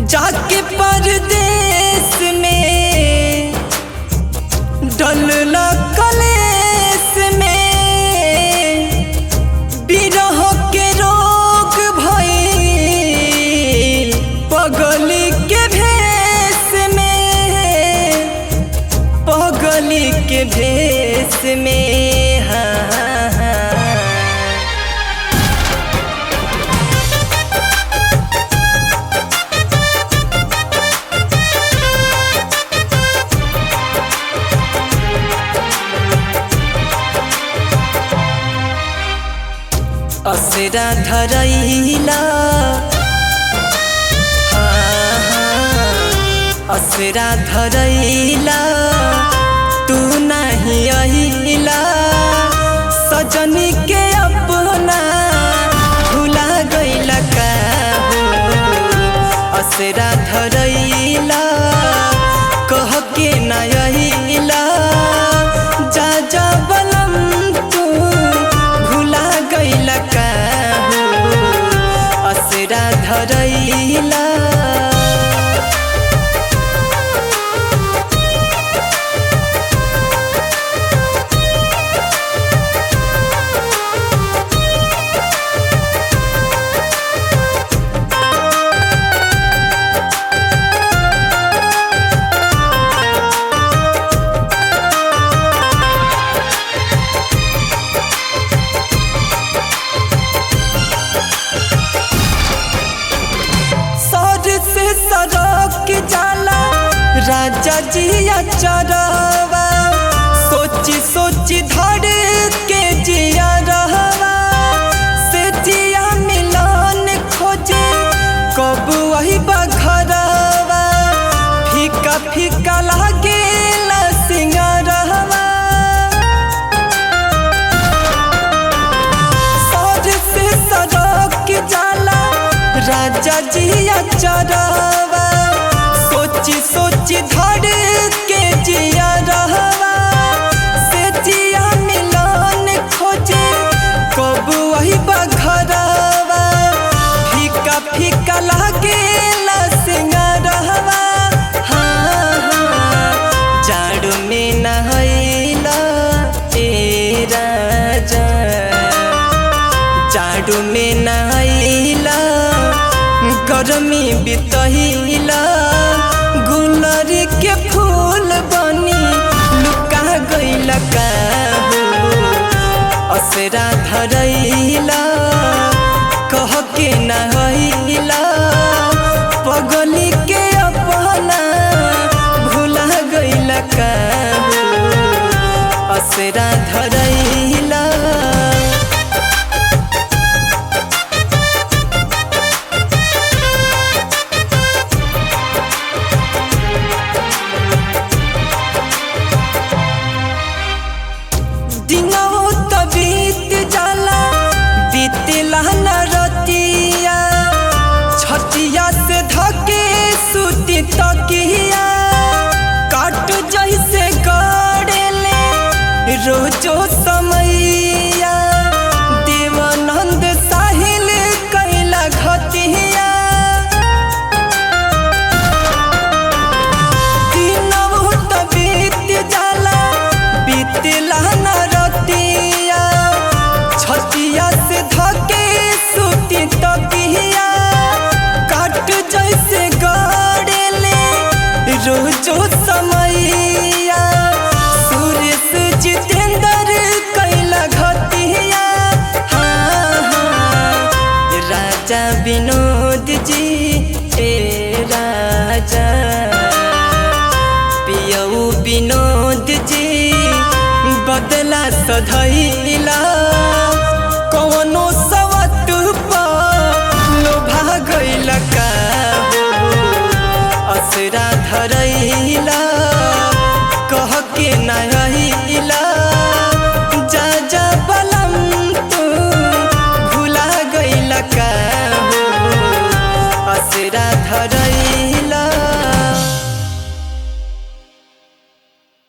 जाके परदेश में डलला कलेस में बिरह के रोग भइल पगली के भेष में पगली के भेष में हाँ, हाँ। असरा धरैला हाँ, हाँ, असरा धरैला तू नहीं अहिला सजनी के अपना भुला गइला का हो असरा धरैला कह के ना अहिला जा जा बलम तू भुला गइला का हो असरा धरैला सर से सड़क जाला राजा जिया चरवा सोची सोची धर के जिया रहवा से जिया मिलन खोजे कब वही बघरवा फीका फीका लागे सिंगारवा सर से सड़क जाला राजा जिया चरवा सोची सोची धर के जिया रहवा से जिया मिलन खोजे कब वही बघरवा फीका फीका लागे सिंगारवा हाँ हाँ जाड़ू में नहैला ए राजा जाड़ू में नहैला गरमी बितहिला गुलर के फूल बनी लुका गइल का हो असरा धरैला कह के नहैला पगली के अपना भुला गइल का हो असरा धरैला दिनौ त बीत जाला बीतला न रतिया छतिया से धके सुती तकिया काट जैसे गड़ेले रोजो समैया देवानंद साहिल कैला घतिया दिनौ त बीत जाला बीतला न रतिया छतिया से धके सुती तकिया काट जैसे गड़ेले रोजो समैया सुरेश जितेंद्र कैला घतिया हाँ हाँ राजा विनोद जी ए राजा पियऊ विनोद जी बदला सधैला